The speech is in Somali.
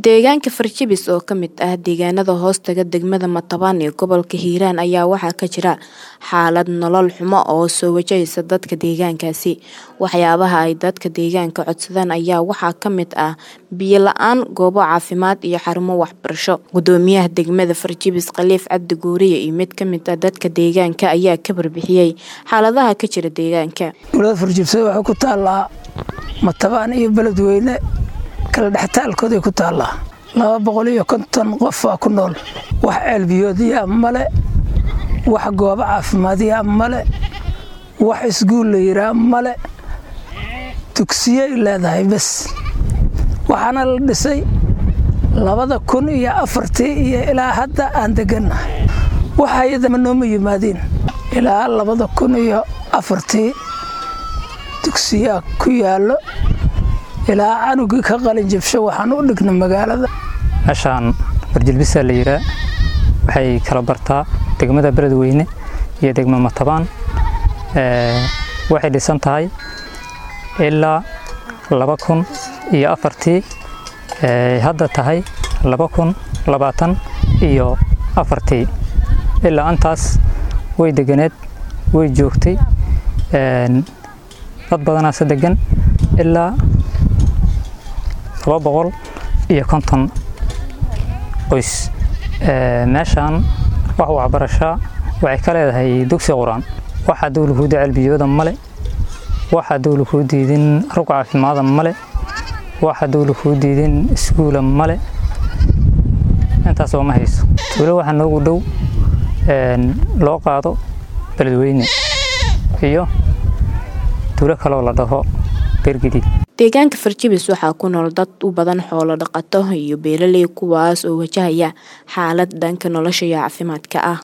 Deegaanka Farjabis oo ka mid ah deegaanada hoostaga degmada Matabaan ee gobolka Hiiraan ayaa waxaa ka jira xaalad nolol xumo oo soo wajahaysa dadka deegaankaasi. Waxyaabaha ay dadka deegaanka codsadaan ayaa waxaa ka mid ah biyo la'aan, goobo caafimaad iyo xarumo waxbarasho. Gudoomiyaha degmada Farjabis Khaliif Cabdi Guuriye iyo mid ka mid ah dadka deegaanka ayaa ka warbixiyay xaaladaha ka jira deegaanka. Dowladda Farjabis waxay ku taallaa Matabaan iyo Beledweyne kala dhextaalkooday ku taallaa laba boqol iyo konton qof waa ku nool wax ceelbiyoodyaa male wax goobo caafimaadyaa male wax isguul la yiraa male dugsiyay leedahay bes waxaana la dhisay labada kun iyo afartii iyo ilaa hadda aan degannahay wax hay-adama nooma yimaadiin ilaa labada kun iyo afartii dugsiyaa ku yaallo ilaa canugii ka qalin jabsho waxaan u dhigna magaalada meeshaan farjilbisaa la yiraa waxay kala bartaa degmada beledweyne iyo degma matabaan waxay dhisan tahay ilaa laba kun iyo afartii hadda tahay laba kun labaatan iyo afartii ilaa antaas way deganeed way joogtay dad badanaase degan ilaa laba boqol iyo konton qoys meeshaan wax waxbarashaa waxay ka leedahay dugsi qur-aan waxaa dowla kuu ceelbiyooda male waxaa dowla kuu diidin rug caafimaada male waxaa dowla kuu diidin iskuula male intaas ooma hayso tuulo waxaa noogu dhow loo qaado beledweyne iyo tuulo kaloo la dhaho beergadiid deegaanka farjabis waxaa ku nool dad u badan xoolo dhaqato iyo beeraley kuwaas oo wajahaya xaalad dhanka nolosha iyo caafimaadka ah